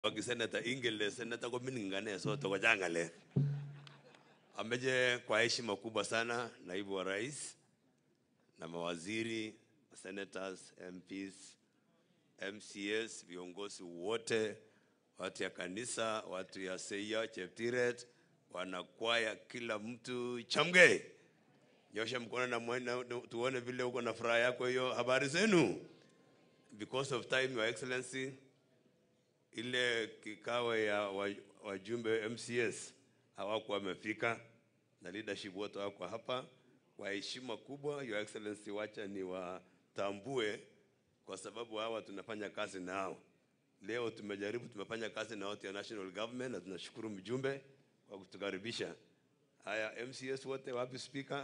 wakiseneta ingele seneta ko miningane sote ko changale ameje kwa heshima kubwa sana naibu wa rais na mawaziri senators MPs MCS viongozi wote watu ya kanisa watu ya Seia Cheptiret wanakwaya kila mtu chamge nyosha mkono na mwana tuone vile uko na furaha yako hiyo habari zenu because of time your excellency ile kikao ya wa- wajumbe MCS hawakuwa wamefika na leadership wote wako hapa. Kwa heshima kubwa, your excellency, wacha ni watambue kwa sababu hawa tunafanya kazi nao. Leo tumejaribu, tumefanya kazi na wote ya national government, na tunashukuru mjumbe kwa kutukaribisha. Haya, MCS wote wapi speaker?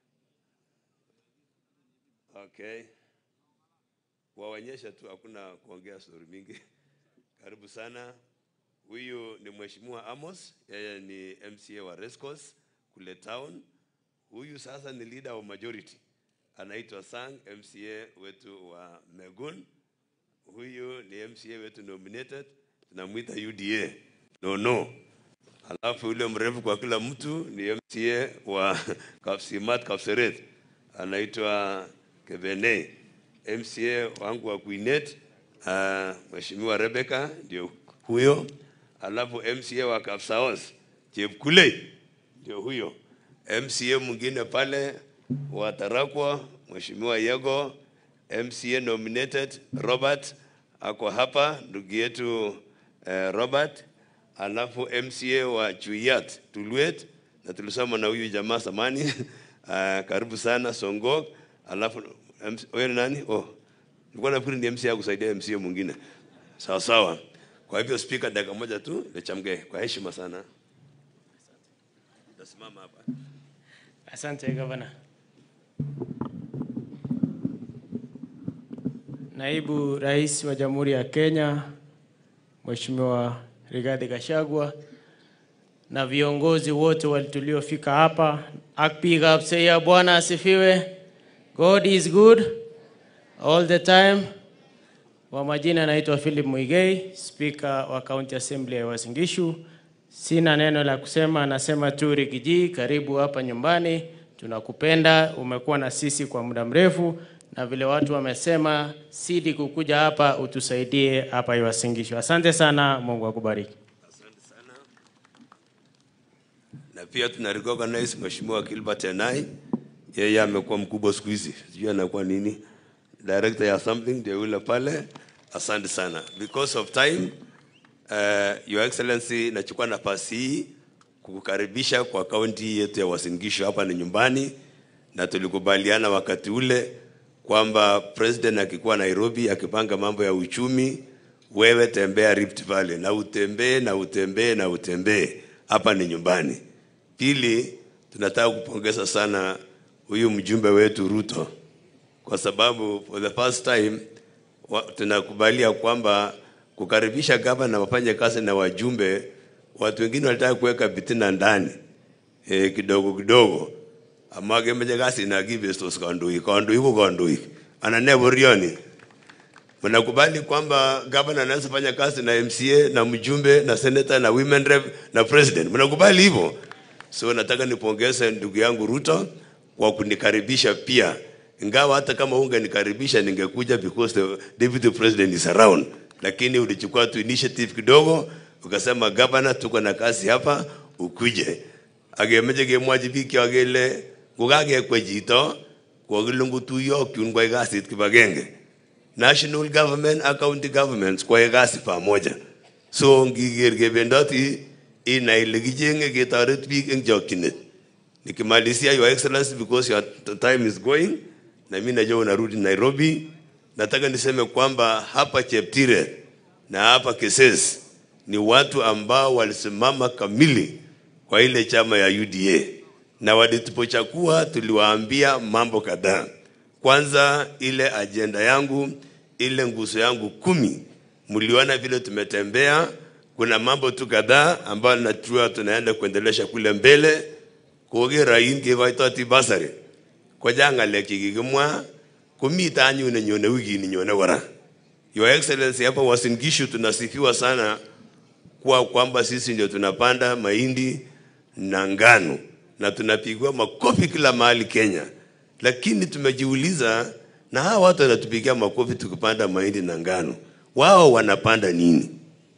Okay, waonyesha tu, hakuna kuongea story mingi. Karibu sana. Huyu ni Mheshimiwa Amos, yeye ni MCA wa Rescos kule town. Huyu sasa ni leader wa majority, anaitwa Sang, MCA wetu wa Megun. Huyu ni MCA wetu nominated, tunamwita UDA no no. Alafu yule mrefu kwa kila mtu ni MCA wa Kapsimat Kapseret, anaitwa Kebene. MCA wangu wa Kuinet uh, Mheshimiwa Rebecca ndio huyo. Alafu MCA wa Kapsaos Chepkulei ndio huyo. MCA mwingine pale wa Tarakwa Mheshimiwa Yego, MCA nominated Robert ako hapa, ndugu yetu eh, Robert. Alafu MCA wa Chuyat Tulwet, na tulisoma na huyu jamaa samani uh, karibu sana Songok. Alafu MC wewe ni nani? Oh, nilikuwa nafikiri ni MCA kusaidia MCA mwingine. Sawa sawa. Kwa hivyo speaker, dakika moja tu lechamge kwa heshima sana. Tasimama hapa. Asante gavana. Naibu Rais wa Jamhuri ya Kenya Mheshimiwa Rigathi Gachagua na viongozi wote wali- tuliofika hapa, akpiga apseya, Bwana asifiwe. God is good all the time. Kwa majina naitwa Philip Muigai, Speaker wa County Assembly ya Uasin Gishu. Sina neno la kusema, nasema tu Rigiji, karibu hapa nyumbani. Tunakupenda, umekuwa na sisi kwa muda mrefu, na vile watu wamesema, sidi kukuja hapa utusaidie hapa Uasin Gishu. Asante sana, Mungu akubariki. Asante sana. Na pia tuna recognize Mheshimiwa Gilbert Enai, yeye amekuwa mkubwa siku hizi, sijui anakuwa nini, director ya something ndio yule pale. Asante sana. Because of time, uh, Your Excellency, nachukua nafasi hii kukukaribisha kwa kaunti yetu ya Uasin Gishu. Hapa ni nyumbani, na tulikubaliana wakati ule kwamba president akikuwa Nairobi akipanga mambo ya uchumi, wewe tembea Rift Valley na utembee na utembee na utembee. Hapa ni nyumbani. Pili, tunataka kupongeza sana huyu mjumbe wetu Ruto kwa sababu for the first time wa, tunakubalia kwamba kukaribisha gavana wafanye kazi na wajumbe, watu wengine walitaka kuweka vitina ndani e, kidogo kidogo amagemeche kasi na kibestos kandoik kandoik ko kandoik anan ne borioni mnakubali kwamba gavana anaweza fanya kazi na MCA na mjumbe na senator na women rep na president mnakubali hivyo so nataka nipongeze ndugu yangu Ruto kwa kunikaribisha pia ingawa hata kama ungenikaribisha ningekuja because the deputy president is around lakini ulichukua tu initiative kidogo ukasema gavana tuko na kazi hapa ukuje akemeche kemwochi biik cho kele kokakekwe chito kokilungutuyo kyun kwai kasit kibagenge national government ak county governments kwae kazi pamoja so ngiker kebendoti inai ile kichenge ketoret biik eng chokchinet nikimalizia your excellency because your t- time is going na mimi najua unarudi Nairobi nataka niseme kwamba hapa Cheptire na hapa Keses ni watu ambao walisimama kamili kwa ile chama ya UDA na walitupochakua tuliwaambia mambo kadhaa kwanza ile ajenda yangu ile nguzo yangu kumi mliona vile tumetembea kuna mambo tu kadhaa ambayo najua tunaenda kuendelesha kule mbele kokero in kekoitoti basari kochang ng'alek chekikimwa komite anyun nenyone wikini nyone kora your excellency hapa Uasin Gishu tunasifiwa sana kuwa kwamba sisi ndio tunapanda mahindi na ngano na tunapigwa makofi kila mahali Kenya, lakini tumejiuliza, na hawa watu wanatupigia makofi tukipanda mahindi na ngano, wao wanapanda nini?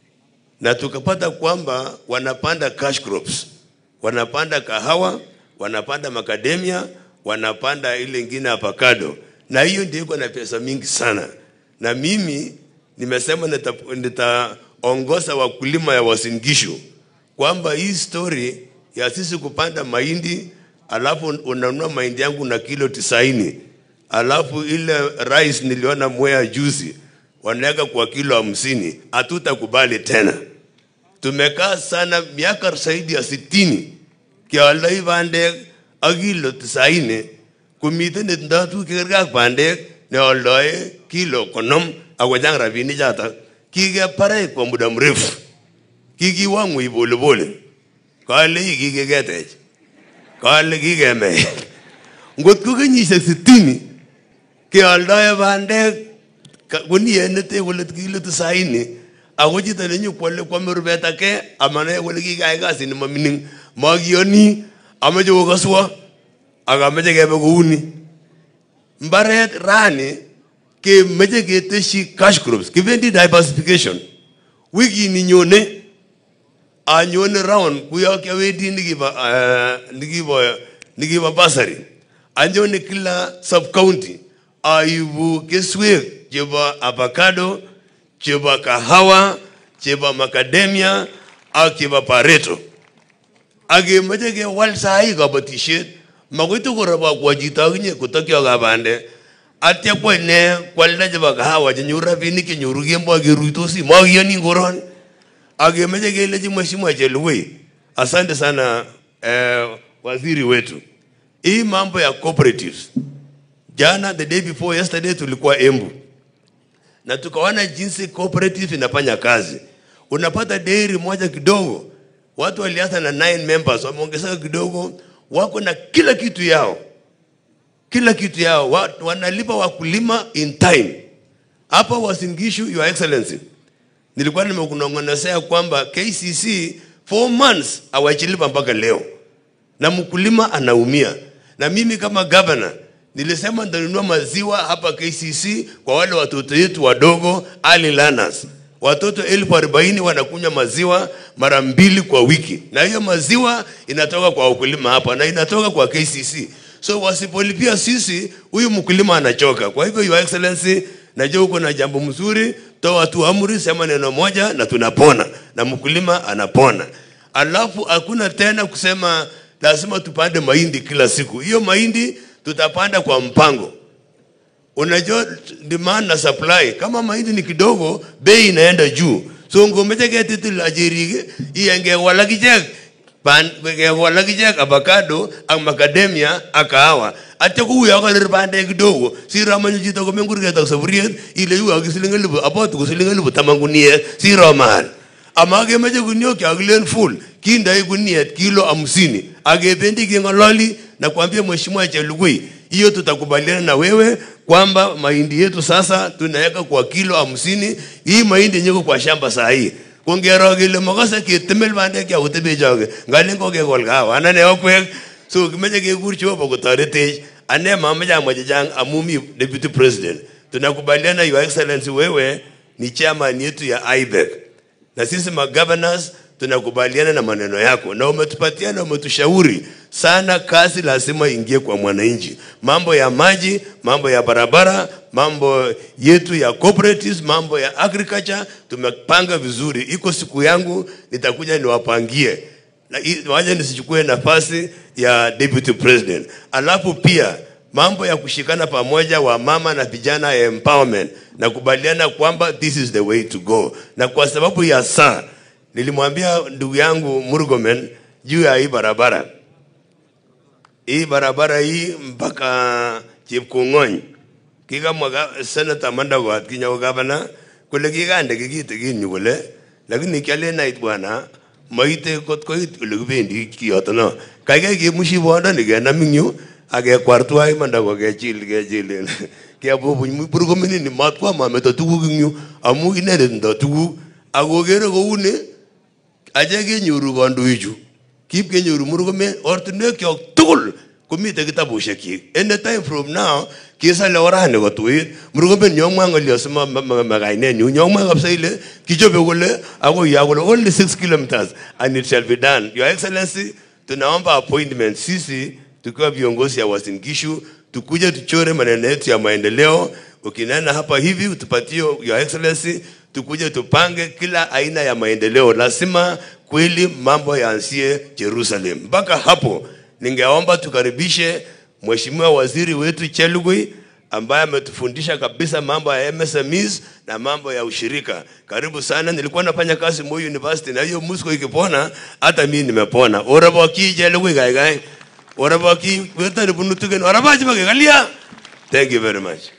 Na tukapata kwamba wanapanda cash crops, wanapanda kahawa, wanapanda macadamia, wanapanda ile ingine avocado, na hiyo ndio iko na pesa mingi sana. Na mimi nimesema nita- nitaongoza wakulima ya Uasin Gishu kwamba hii story ya sisi kupanda mahindi alafu unanunua mahindi yangu na kilo tisaini alafu ile rice niliona Mwea juzi wanaweka kwa kilo hamsini, hatutakubali tena. Tumekaa sana miaka zaidi ya sitini keoldoi bandek ak kilo tisaini komiten netindoi tuguk chekergei ak bandek neoldoe kilo konom akochang rabinik chotok kikeparech kwa muda mrefu kikiwa ng'weny polepole kale hii kikiketech kale kikemech ngot ko kenyisiek sitini keoldoe bandek ka- guniet nete kole kilo tisaini ako chito nenyokwole kwame rubet ake amanae kole kikayai kasit nemamining makiyoni ameche kokaswo ak ameche kebe kouni mbaret rani kemeche keteshi cash crops kibendi diversification wikini nyone anyone round kuyo kiawendi nikibo uh, nikibo nikibo basari anyone kila sub county aibu keswek chebo avocado chebo kahawa chebo macadamia ak chebo pareto akemoche kewal sahi kabatisiet makoi tokorobokwo chito akinye kotokyo kabande atya kwo ine kwalda chebo kahawa chenyoru rabinik chenyoru kemboi keruitosi makiyoni koroni akemeche kelechi mheshimiwa Chelugui, asante sana eh, waziri wetu. Hii mambo ya cooperatives, jana the day before yesterday tulikuwa Embu na tukaona jinsi cooperative inafanya kazi. Unapata dairy moja kidogo, watu walianza na 9 members, wameongezeka kidogo, wako na kila kitu yao, kila kitu yao, wa, wanalipa wakulima in time. Hapa Uasin Gishu, your excellency, nilikuwa nimekunong'onezea kwamba KCC four months hawajalipa mpaka leo, na mkulima anaumia. Na mimi kama governor nilisema nitanunua maziwa hapa KCC kwa wale watoto wetu wadogo early learners. Watoto elfu arobaini wanakunywa maziwa mara mbili kwa wiki, na hiyo maziwa inatoka kwa wakulima hapa na inatoka kwa KCC. So wasipolipia sisi, huyu mkulima anachoka. Kwa hivyo, your excellency, najua uko na jambo mzuri, toa tu amri, sema neno moja na tunapona, na mkulima anapona. Alafu hakuna tena kusema lazima tupande mahindi kila siku. Hiyo mahindi tutapanda kwa mpango. Unajua demand na supply, kama mahindi ni kidogo, bei inaenda juu. So ngomeche ketitil ajirik iyenge walak ichek pan kewalak ichek avocado ak macadamia ak kahawa atya kouyo karir bandek kidogo siro manyo chito komen kurget ak saburiet ile yu ak siling elipu apotu ko siling elipu taman guniet siro mahal ama kemeche guniok chakilen full kindoi guniet kilo hamsini akebendi keng'ololi na kuambia mheshimiwa Chelugui hiyo tutakubaliana na wewe kwamba mahindi yetu sasa tunaweka kwa kilo hamsini hii mahindi yenye iko kwa shamba saa hii kongero kele makase ketemel bandek cha kotebe choge ngalen kokekol kahawa anane okwek so kimeche kekur Jehova kotoretech ane mamache amwa chechang amu mi deputy president tunakubaliana your excellency wewe ni chairman yetu ya IBEC na sisi magovernors tunakubaliana na maneno yako na umetupatia na umetushauri sana. Kazi lazima ingie kwa mwananchi, mambo ya maji, mambo ya barabara, mambo yetu ya cooperatives, mambo ya agriculture tumepanga vizuri. Iko siku yangu nitakuja niwapangie, na i- waje nisichukue nafasi ya deputy president. Alafu pia mambo ya kushikana pamoja wa mama na vijana ya empowerment, nakubaliana kwamba this is the way to go, na kwa sababu ya saa nilimwambia ndugu yangu Murkomen juu ya hii barabara hii barabara hii mpaka Chepkong'ony kikamwa ga- Senator Mandagot kinyo gavana kole kikande kikitigin yu kole lakini kialen ait bwana maite kot koit ole kibendi kiyoto no kaikai kemushi bondoni kenam ing yu akekwar tuwai Mandago kechil kechil kebubuny Murkomen matkwa mameto tuguk ing yu amu inendet ndo tuguk akokere kouni ache kenyoru kandoichu kip kenyoru murkomen ortinwekyok tugul komite kitabushekchik any time from now kisale orani kotuit murkomen nyomwa ngolyo sima kainenyu nyomwa kabisa ile kichope kole akoi ya kole only 6 kilometers and it shall be done your excellency tunaomba appointment sisi tukiwa viongozi ya Uasin Gishu tukuje tuchore maneno yetu ya maendeleo ukinena hapa hivi utupatie your excellency tukuje tupange kila aina ya maendeleo lazima kweli mambo yaanzie Jerusalem mpaka hapo ningeomba tukaribishe mheshimiwa waziri wetu Chelugui ambaye ametufundisha kabisa mambo ya MSMEs na mambo ya ushirika. Karibu sana. Nilikuwa nafanya kazi Moi University na hiyo musko ikipona, hata mimi nimepona. Oraboki Chelugui gaigai. Oraboki wetu bunu tugen. Orabaji bagagalia. Thank you very much.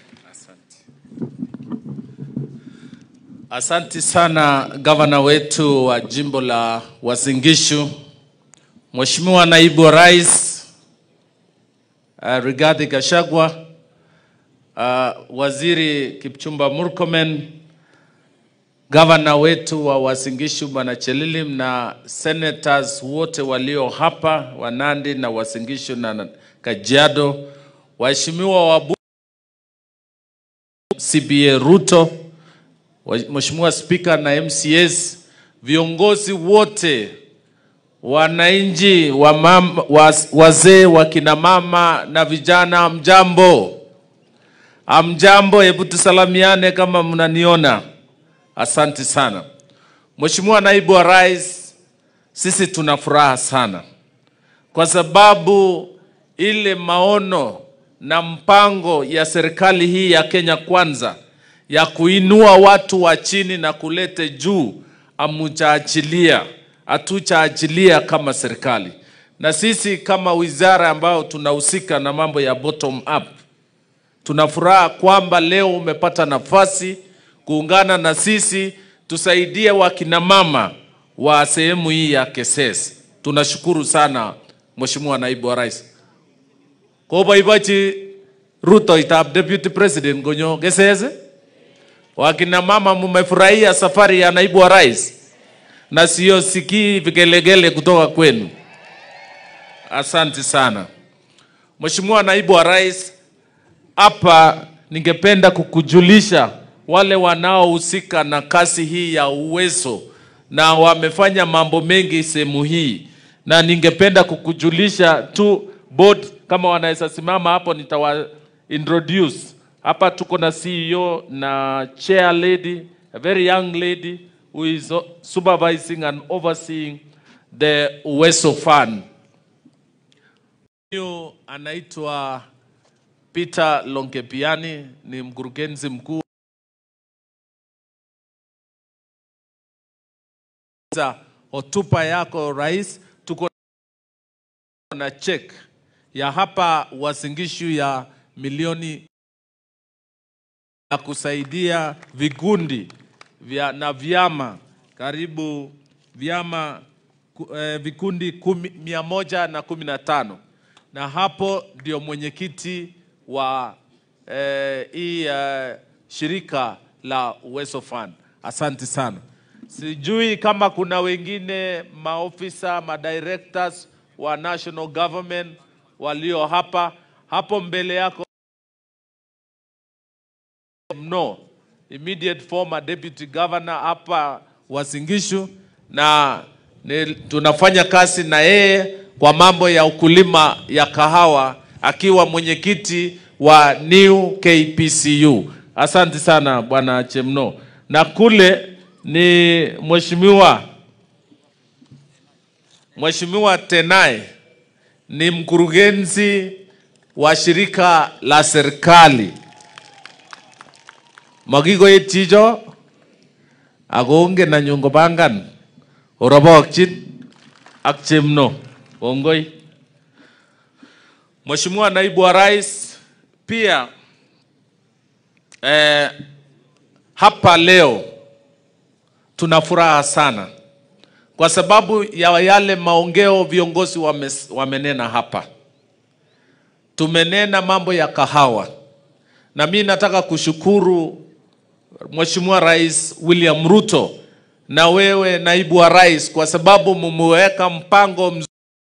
Asanti sana gavana wetu wa jimbo la Uasin Gishu, Mheshimiwa naibu wa rais uh, Rigathi Gachagua, uh, waziri Kipchumba Murkomen, gavana wetu wa Uasin Gishu bwana Chelilim na senators wote walio hapa wa Nandi na Uasin Gishu na Kajiado, waheshimiwa wa CBA Ruto, wa- Mheshimiwa Spika na MCS, viongozi wote, wananchi, wa mam- waz- wazee, wakina mama na vijana, mjambo, amjambo. Hebu tusalamiane kama mnaniona. Asante sana Mheshimiwa naibu wa rais, sisi tuna furaha sana kwa sababu ile maono na mpango ya serikali hii ya Kenya Kwanza ya kuinua watu wa chini na kulete juu amujaachilia, hatujaachilia kama serikali, na sisi kama wizara ambayo tunahusika na mambo ya bottom up tuna furaha kwamba leo umepata nafasi kuungana na sisi tusaidie wakina mama wa sehemu hii ya Keses. Tunashukuru sana Mheshimiwa Naibu wa Rais. Koboibochi rutoitab Deputy President konyo Keses. Wakina mama mmefurahia safari ya Naibu wa Rais na sio sikii vigelegele kutoka kwenu. Asante sana Mheshimiwa Naibu wa Rais, hapa ningependa kukujulisha wale wanaohusika na kazi hii ya uwezo na wamefanya mambo mengi sehemu hii, na ningependa kukujulisha tu board, kama wanaweza simama hapo, nitawa introduce hapa. Tuko na CEO na chair lady, a very young lady who is supervising and overseeing the Uwezo Fund. Huyu anaitwa Peter Lonkepiani ni mkurugenzi mkuu za hotuba yako rais. Tuko na check ya hapa Uasin Gishu ya milioni ya kusaidia vikundi vya, na vyama karibu vyama ku- eh, vikundi kumi, mia moja na kumi na tano na hapo ndio mwenyekiti wa eh, hii eh, shirika la Uwezo Fund. Asante sana. Sijui kama kuna wengine maofisa madirectors wa national government walio hapa hapo mbele yako mno immediate former deputy governor hapa Uasin Gishu na ni, tunafanya kazi na yeye kwa mambo ya ukulima ya kahawa akiwa mwenyekiti wa New KPCU. Asante sana bwana Chemno. Na kule ni mheshimiwa Mheshimiwa Tenai ni mkurugenzi wa shirika la serikali makikoet chicho ako ongen anyun kopangan orobokchin ak chemno kongoi Mheshimiwa naibu wa rais pia eh, hapa leo tuna furaha sana kwa sababu ya yale maongeo viongozi wame, wamenena hapa. Tumenena mambo ya kahawa, na mi nataka kushukuru Mheshimiwa Rais William Ruto na wewe naibu wa rais, kwa sababu mumeweka mpango mzuri,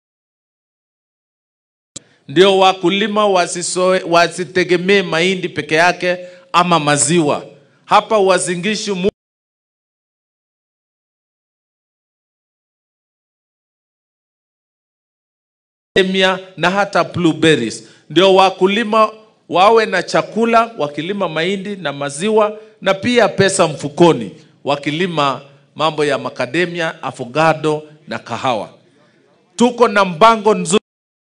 ndio wakulima wasisoe, wasitegemee mahindi peke yake ama maziwa. Hapa Uasin Gishu mu emia na hata blueberries, ndio wakulima wawe na chakula wakilima mahindi na maziwa, na pia pesa mfukoni wakilima mambo ya makademia, avocado na kahawa. Tuko na mpango nzuri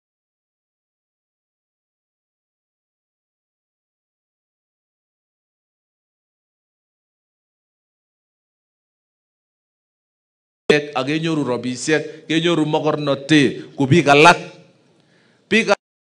ak kenyoru robisiek, kenyoru mokornotet ku biik alak. Biik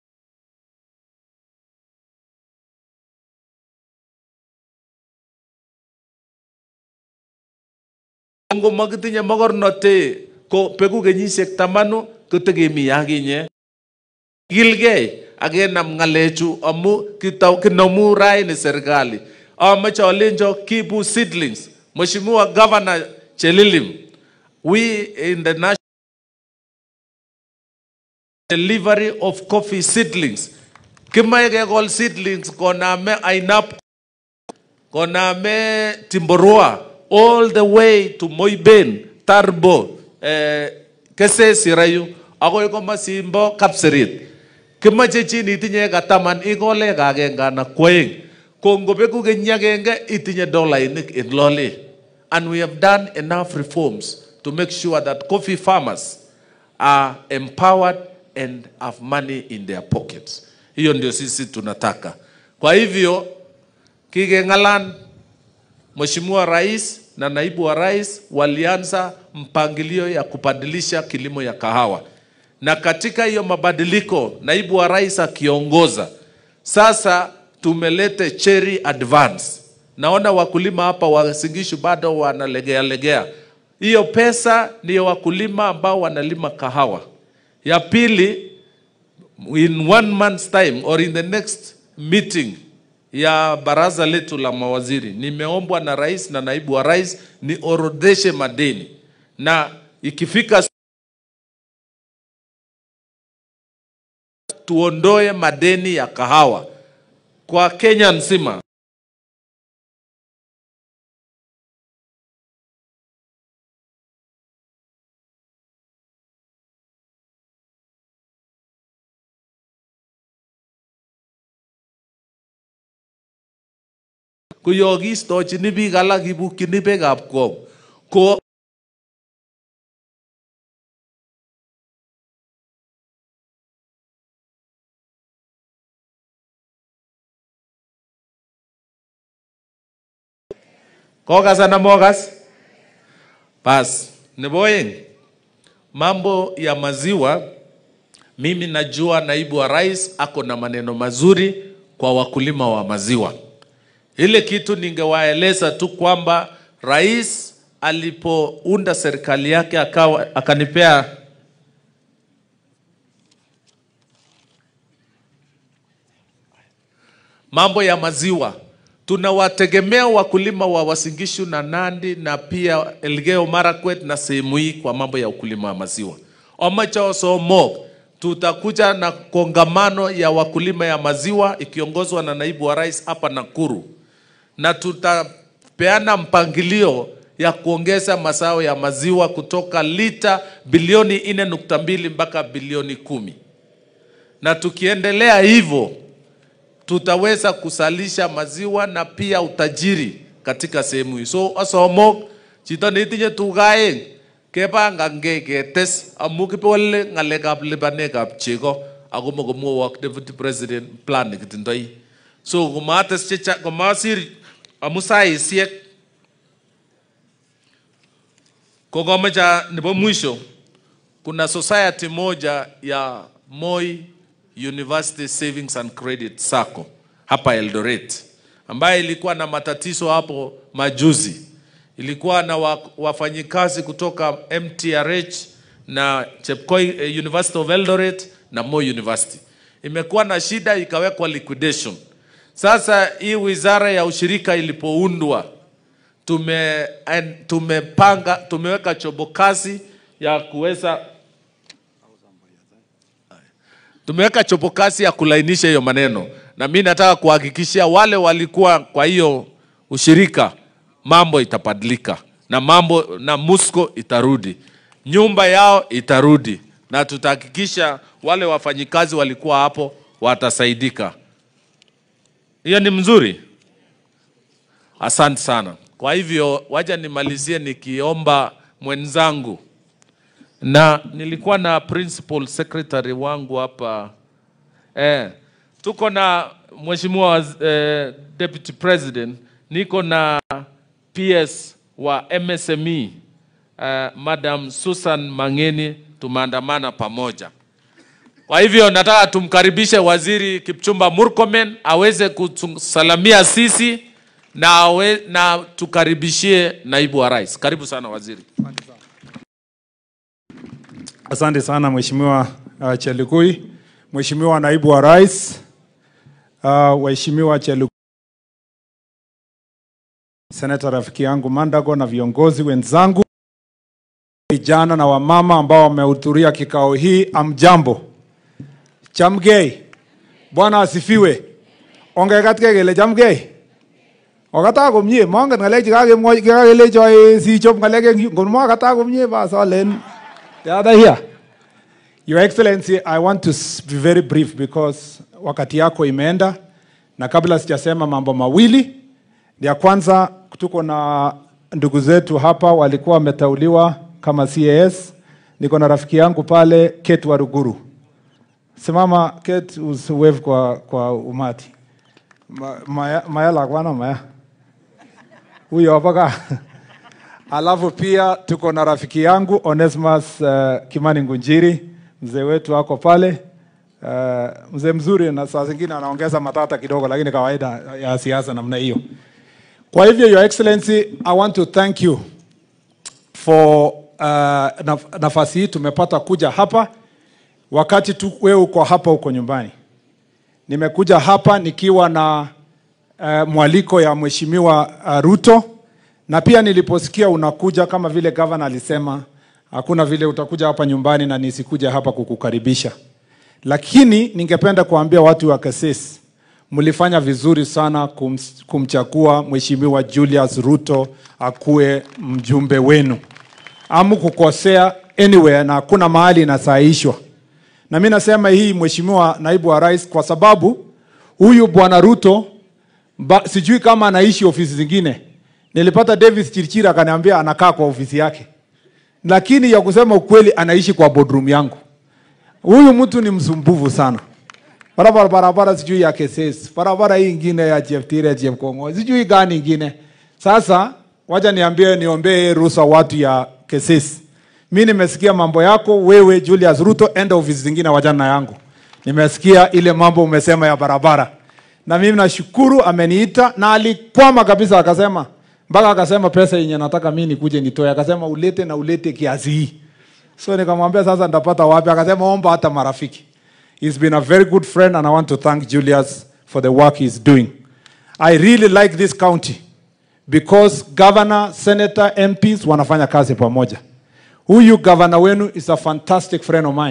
ngo makitinye mokornotet ko beku kenyisiek tamanu kotekemi akinye kilgei akenam ng'alechu amu kitau- kinomu raini serikali amache alenjo kibu seedlings Mheshimiwa Governor Chelilim we in the national delivery of coffee seedlings kimae kekol seedlings koname ainap koname Timborwa all the way to Moiben, Tarbo, eh, Kesesi Rayu, akoi komasimbo Kapserit. Kimache chi itinye eka taman ikole eka agenge anan kwoeng. Ko ngobeku keny agenge itinye dolainik in lole. And we have done enough reforms to make sure that coffee farmers are empowered and have money in their pockets. Hiyo ndio sisi tunataka. Kwa hivyo kikeng'alan Mheshimiwa Rais na naibu wa rais walianza mpangilio ya kubadilisha kilimo ya kahawa, na katika hiyo mabadiliko, naibu wa rais akiongoza, sasa tumelete cherry advance. Naona wakulima hapa wa Singishu bado wanalegea legea. Hiyo pesa ndiyo wakulima ambao wanalima kahawa. Ya pili, in one month's time or in the next meeting ya baraza letu la mawaziri nimeombwa na rais na naibu wa rais niorodheshe madeni na ikifika tuondoe madeni ya kahawa kwa Kenya nzima. koyokistochini biik alak kibukyini beekab kong ko kokas ana mokas bas nebo oeng mambo ya maziwa mimi najua naibu wa rais ako na maneno mazuri kwa wakulima wa maziwa ile kitu ningewaeleza tu kwamba rais alipounda serikali yake akawa, akanipea mambo ya maziwa. Tunawategemea wakulima wa Wasingishu na Nandi na pia Elgeyo Marakwet na sehemu hii kwa mambo ya ukulima wa maziwa. Omacho Somok, tutakuja na kongamano ya wakulima ya maziwa ikiongozwa na naibu wa rais hapa Nakuru na tutapeana mpangilio ya kuongeza mazao ya maziwa kutoka lita bilioni nne nukta mbili mpaka bilioni kumi na tukiendelea hivyo tutaweza kusalisha maziwa na pia utajiri katika sehemu hii. So asomok chito neitinye tuga aeng kepangange ketes amu kipole ng'alekab lipanekab chego ako mokomwowok deputy president plan nekitindoi so komates chechang komasir amu saisiek kokomecha nebo mwisho kuna society moja ya Moi University Savings and Credit Sacco hapa Eldoret ambayo ilikuwa na matatizo hapo majuzi. Ilikuwa na wa- wafanyikazi kutoka MTRH na Chepkoi eh, University of Eldoret na Moi University. Imekuwa na shida ikawekwa liquidation. Sasa hii wizara ya ushirika ilipoundwa tume en- tumepanga tumeweka chobokazi ya kuweza tumeweka chobokazi ya kulainisha hiyo maneno, na mi nataka kuhakikishia wale walikuwa kwa hiyo ushirika, mambo itabadilika na mambo na Musco itarudi, nyumba yao itarudi, na tutahakikisha wale wafanyikazi walikuwa hapo watasaidika. Hiyo ni mzuri. Asante sana. Kwa hivyo waja nimalizie nikiomba mwenzangu, na nilikuwa na principal secretary wangu hapa eh, tuko na mheshimiwa eh, deputy president, niko na PS wa MSME eh, Madam Susan Mangeni, tumeandamana pamoja. Kwa hivyo nataka tumkaribishe Waziri Kipchumba Murkomen aweze kusalamia sisi na, awe, na tukaribishie naibu wa rais. Karibu sana waziri. Asante sana Mheshimiwa uh, Chelugui, Mheshimiwa naibu wa rais, uh, waheshimiwa Chelugui, seneta rafiki yangu Mandago na viongozi wenzangu, vijana na wamama ambao wamehudhuria kikao hii, amjambo. Chamgei, Bwana asifiwe. Ongekat kele chamgei. Okata komie, mongen ng'alek chekakemwochi kakelecho eh, sichop ng'alek eng yu. Ngon mokata komie bas olen the other here. Your Excellency, I want to s- be very brief because wakati yako imeenda, na kabla sijasema mambo mawili, ya kwanza tuko na ndugu zetu hapa walikuwa wameteuliwa kama CAS. Niko na rafiki yangu pale Kate Waruguru. Simama Kate, usiwave kwa, kwa umati. Ma, maya, maya lakwana maya huyo hapa ka Alafu pia tuko na rafiki yangu Onesmus uh, Kimani Ngunjiri, mzee wetu ako pale uh, mzee mzuri, na saa zingine anaongeza matata kidogo, lakini kawaida ya siasa namna hiyo. Kwa hivyo, Your Excellency, I want to thank you for uh, naf nafasi hii tumepata kuja hapa wakati tu wewe uko hapa uko nyumbani. Nimekuja hapa nikiwa na uh, mwaliko ya Mheshimiwa uh, Ruto na pia niliposikia unakuja kama vile gavana alisema, hakuna vile utakuja hapa nyumbani na nisikuja hapa kukukaribisha. Lakini ningependa kuambia watu wa Kasese, mlifanya vizuri sana kum, kumchagua Mheshimiwa Julius Ruto akuwe mjumbe wenu. Amu kukosea anywhere na hakuna mahali inasaishwa. Na mimi nasema hii Mheshimiwa naibu wa rais, kwa sababu huyu bwana Ruto ba, sijui kama anaishi ofisi zingine. Nilipata Davis Chirchira akaniambia anakaa kwa ofisi yake, lakini ya kusema ukweli anaishi kwa boardroom yangu. Huyu mtu ni msumbufu sana. Barabara barabara sijui ya Keses, barabara hii ingine ya Cheptire, Chepkongo, sijui gani ingine. Sasa wacha niambie, niombee ruhusa watu ya Keses. Mi nimesikia mambo yako wewe Julius Ruto, enda ofisi zingine, wachana na yangu. Nimesikia ile mambo umesema ya barabara, na mimi nashukuru ameniita, na alikwama kabisa, akasema mpaka akasema pesa yenye nataka mimi nikuje nitoe, akasema ulete na ulete kiasi hii. So nikamwambia sasa nitapata wapi? Akasema omba hata marafiki. He's been a very good friend and I want to thank Julius for the work he's doing. I really like this county because governor, senator, MPs wanafanya kazi pamoja. Huyu governor wenu is a fantastic friend of mine.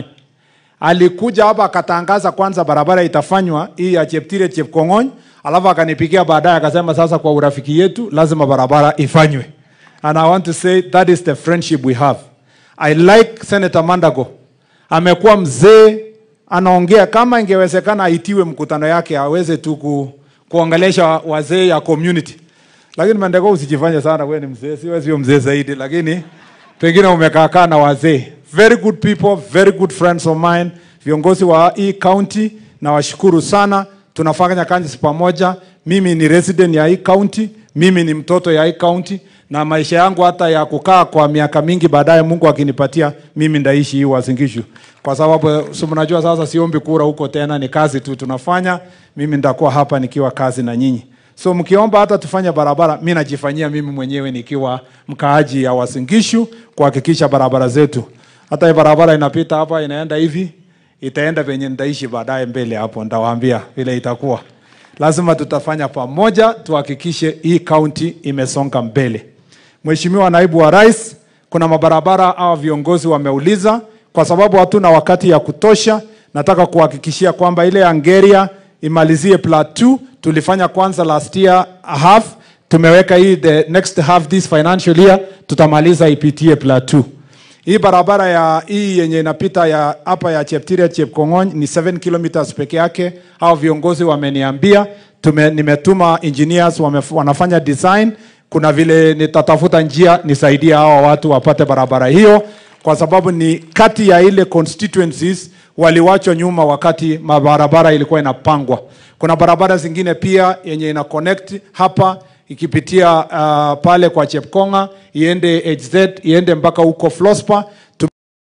Alikuja hapa akatangaza kwanza barabara itafanywa hii ya Cheptire Chepkong'ony, alafu akanipigia baadaye akasema sasa kwa urafiki yetu lazima barabara ifanywe. And I want to say that is the friendship we have. I like Senator Mandago. Amekuwa mzee, anaongea kama ingewezekana aitiwe mkutano yake aweze tu ku, kuongelesha wazee ya community. Lakini Mandago usijifanye sana, wewe ni mzee, siwe sio mzee zaidi, lakini pengine umekaakaa na wazee. Very good people, very good friends of mine. Viongozi wa hii county na washukuru sana, tunafanya kazi pamoja. Mimi ni resident ya hii county, mimi ni mtoto ya hii county na maisha yangu hata ya kukaa kwa miaka mingi baadaye, Mungu akinipatia mimi ndaishi hii Uasin Gishu, kwa sababu si mnajua sasa, siombi kura huko tena, ni kazi tu tunafanya. Mimi nitakuwa hapa nikiwa kazi na nyinyi, so mkiomba hata tufanye barabara, mi najifanyia mimi mwenyewe nikiwa mkaaji ya Uasin Gishu kuhakikisha barabara zetu, hata hii barabara inapita hapa inaenda hivi, itaenda penye nitaishi baadaye mbele hapo, nitawaambia vile itakuwa lazima tutafanya pamoja tuhakikishe hii kaunti imesonga mbele. Mheshimiwa naibu wa rais, kuna mabarabara hawa viongozi wameuliza, kwa sababu hatuna wakati ya kutosha. Nataka kuhakikishia kwamba ile Angeria imalizie plateau. Tulifanya kwanza last year half, tumeweka hii the next half this financial year, tutamaliza ipitie plateau. Hii barabara ya hii yenye inapita ya hapa ya Cheptiret Chepkong'ony ni 7 kilometers peke yake. Hao viongozi wameniambia, tume, nimetuma engineers wame, wanafanya design. Kuna vile nitatafuta njia nisaidie hawa watu wapate barabara hiyo, kwa sababu ni kati ya ile constituencies waliwachwa nyuma wakati mabarabara ilikuwa inapangwa. Kuna barabara zingine pia yenye ina connect hapa ikipitia uh, pale kwa Chepkonga iende HZ iende mpaka huko Flospa tu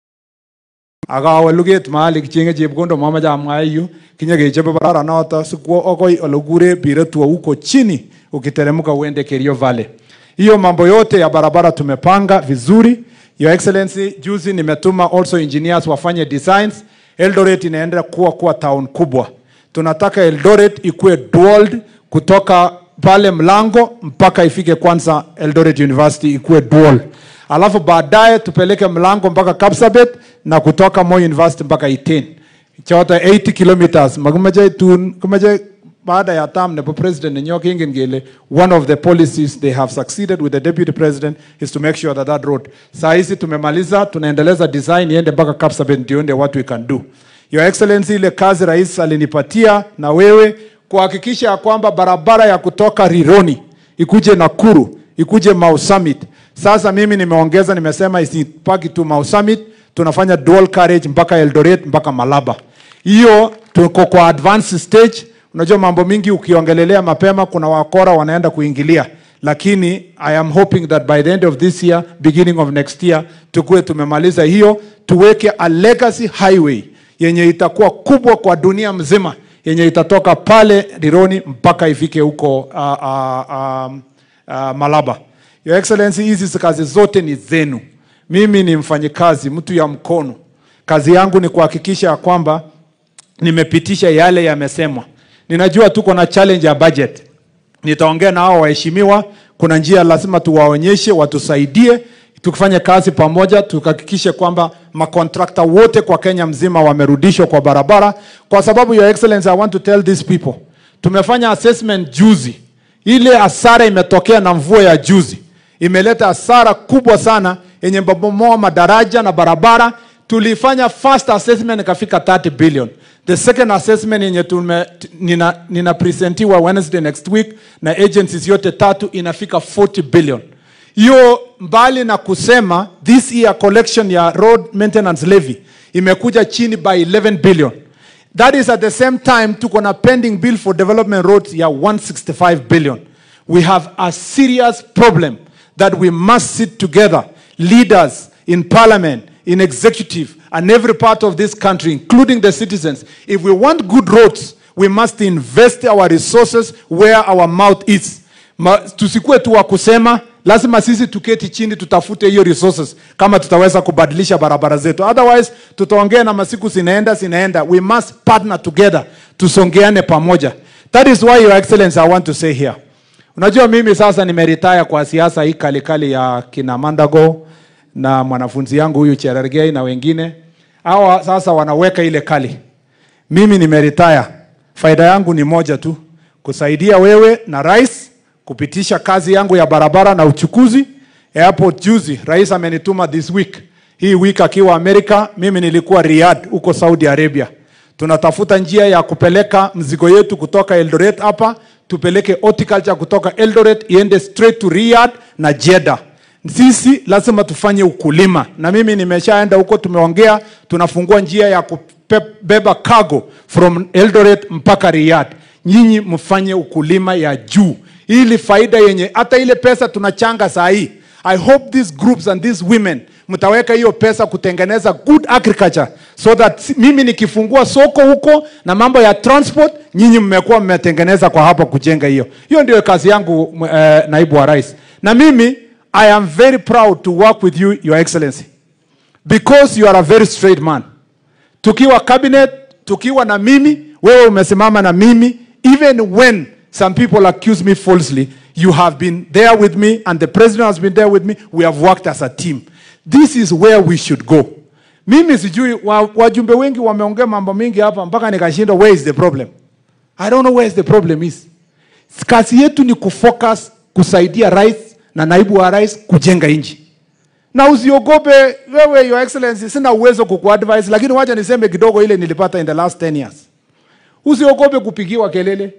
akawe luget mahali kichenge chepkondo mama jamwa yu kinye kechobe barabara noto sikwo okoi olokure biretua huko chini ukiteremka uende Kerio Valley. Hiyo mambo yote ya barabara tumepanga vizuri. Your Excellency, juzi nimetuma also engineers wafanye designs. Eldoret inaenda kuwa kuwa town kubwa. Tunataka Eldoret ikuwe dual kutoka pale mlango mpaka ifike kwanza Eldoret University ikuwe dual. Alafu baadaye tupeleke mlango mpaka Kapsabet na kutoka Moi University mpaka Iten. Choto 80 kilometers. Makumeje tun kumeje baada ya term nebo president nenyo kingen kele one of the policies they have succeeded with the deputy president is to make sure that that road saa hizi tumemaliza tunaendeleza design iende mpaka Kapsabet ndio ndio what we can do your excellency ile kazi rais alinipatia na wewe kuhakikisha ya kwamba barabara ya kutoka Rironi ikuje Nakuru ikuje Mau Summit sasa mimi nimeongeza nimesema isipaki tu Mau Summit tunafanya dual carriage mpaka Eldoret mpaka Malaba hiyo tuko kwa advanced stage Unajua mambo mingi ukiongelelea mapema, kuna wakora wanaenda kuingilia, lakini I am hoping that by the end of this year, beginning of next year, tukuwe tumemaliza hiyo, tuweke a legacy highway yenye itakuwa kubwa kwa dunia mzima, yenye itatoka pale Rironi mpaka ifike huko uh, uh, um, uh, Malaba. Your Excellency, hizi kazi zote ni zenu. Mimi ni mfanyikazi, mtu ya mkono. Kazi yangu ni kuhakikisha ya kwamba nimepitisha yale yamesemwa. Ninajua tuko na challenge ya budget. Nitaongea na hao waheshimiwa, kuna njia lazima tuwaonyeshe, watusaidie tukifanya kazi pamoja, tukahakikishe kwamba makontrakta wote kwa Kenya mzima wamerudishwa kwa barabara, kwa sababu your excellency, I want to tell these people, tumefanya assessment juzi, ile hasara imetokea na mvua ya juzi imeleta hasara kubwa sana yenye mabomoa madaraja na barabara. Tulifanya first assessment ikafika 30 billion. The second assessment yenye tume, nina, nina presentiwa Wednesday next week na agencies yote tatu inafika 40 billion. Hiyo mbali na kusema this year collection ya road maintenance levy imekuja chini by 11 billion. That is at the same time tuko na pending bill for development roads ya 165 billion. We have a serious problem that we must sit together, leaders in parliament, in executive, and every part of this country, including the citizens. If we want good roads, we must invest our resources where our mouth is. Ma, tusikue tu wa kusema, lazima sisi tuketi chini tutafute hiyo resources kama tutaweza kubadilisha barabara zetu. Otherwise tutaongea na masiku zinaenda zinaenda. We must partner together, tusongeane pamoja. That is why your excellency I want to say here. Unajua mimi sasa nimeritaya kwa siasa hii kalikali ya kina Mandago na mwanafunzi yangu huyu Cherargei na wengine. Hawa sasa wanaweka ile kali. Mimi nimeritaya. Faida yangu ni moja tu, kusaidia wewe na rais kupitisha kazi yangu ya barabara na uchukuzi. Airport juzi rais amenituma this week. Hii week akiwa Amerika, mimi nilikuwa Riyadh huko Saudi Arabia. Tunatafuta njia ya kupeleka mzigo yetu kutoka Eldoret hapa tupeleke horticulture kutoka Eldoret iende straight to Riyadh na Jeddah. Sisi lazima tufanye ukulima, na mimi nimeshaenda huko, tumeongea, tunafungua njia ya kubeba cargo from Eldoret mpaka Riyadh. Nyinyi mfanye ukulima ya juu, ili faida yenye hata ile pesa tunachanga saa hii. I hope these groups and these women mtaweka hiyo pesa kutengeneza good agriculture so that mimi nikifungua soko huko na mambo ya transport, nyinyi mmekuwa mmetengeneza kwa hapa kujenga hiyo. Hiyo ndio kazi yangu uh, naibu wa rais, na mimi I am very proud to work with you your excellency because you are a very straight man. Tukiwa cabinet, tukiwa na mimi, wewe umesimama na mimi even when some people accuse me falsely, you have been there with me and the president has been there with me. We have worked as a team. This is where we should go. Mimi sijui wa- wajumbe wengi wameongea mambo mingi hapa mpaka nikashindwa where is the problem. I don't know where is the problem is. Kazi yetu ni kufocus kusaidia rais na naibu wa rais kujenga nchi na usiogope wewe your excellency sina uwezo kukuadvise lakini wacha niseme kidogo ile nilipata in the last 10 years usiogope kupigiwa kelele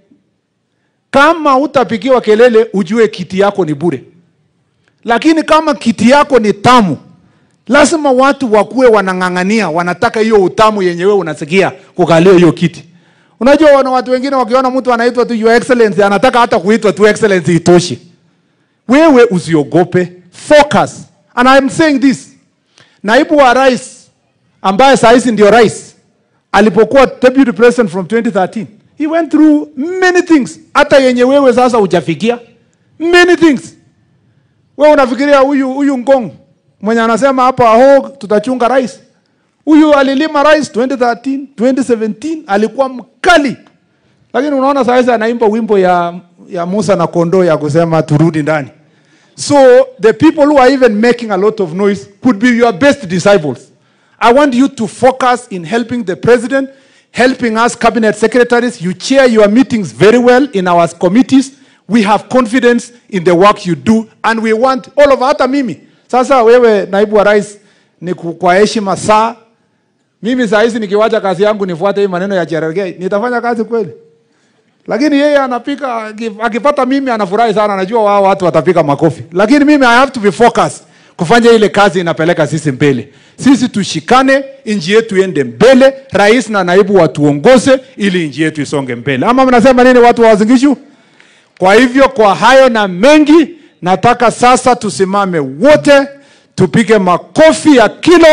kama utapigiwa kelele ujue kiti yako ni bure lakini kama kiti yako ni tamu lazima watu wakuwe wanang'ang'ania wanataka hiyo utamu yenye wewe unasikia kukalia hiyo kiti unajua wana watu wengine wakiona mtu anaitwa tu your excellency anataka hata kuitwa tu excellency itoshi wewe usiogope focus and I'm saying this naibu wa rais ambaye saa hizi ndio rais alipokuwa deputy president from 2013 he went through many things hata yenye wewe sasa hujafikia many things wewe unafikiria huyu huyu ngong mwenye anasema hapa ho tutachunga rais huyu alilima rais 2013 2017 alikuwa mkali lakini unaona saa hizi anaimba wimbo ya, ya musa na kondoo ya kusema turudi ndani So the people who are even making a lot of noise could be your best disciples. I want you to focus in helping the president, helping us cabinet secretaries. You chair your meetings very well in our committees. We have confidence in the work you do and we want all of hata mimi. Sasa wewe naibu wa rais ni ku- kwa heshima saa mimi saa hizi nikiwacha kazi yangu nifuate hii maneno ya Cherargei, nitafanya kazi kweli? lakini yeye anapika aki- akipata mimi anafurahi sana anajua wao watu watapika makofi lakini mimi i have to be focused kufanya ile kazi inapeleka sisi mbele sisi tushikane nchi yetu iende mbele rais na naibu watuongoze ili nchi yetu isonge mbele ama mnasema nini watu wa wazingishu kwa hivyo kwa hayo na mengi nataka sasa tusimame wote tupige makofi ya kilo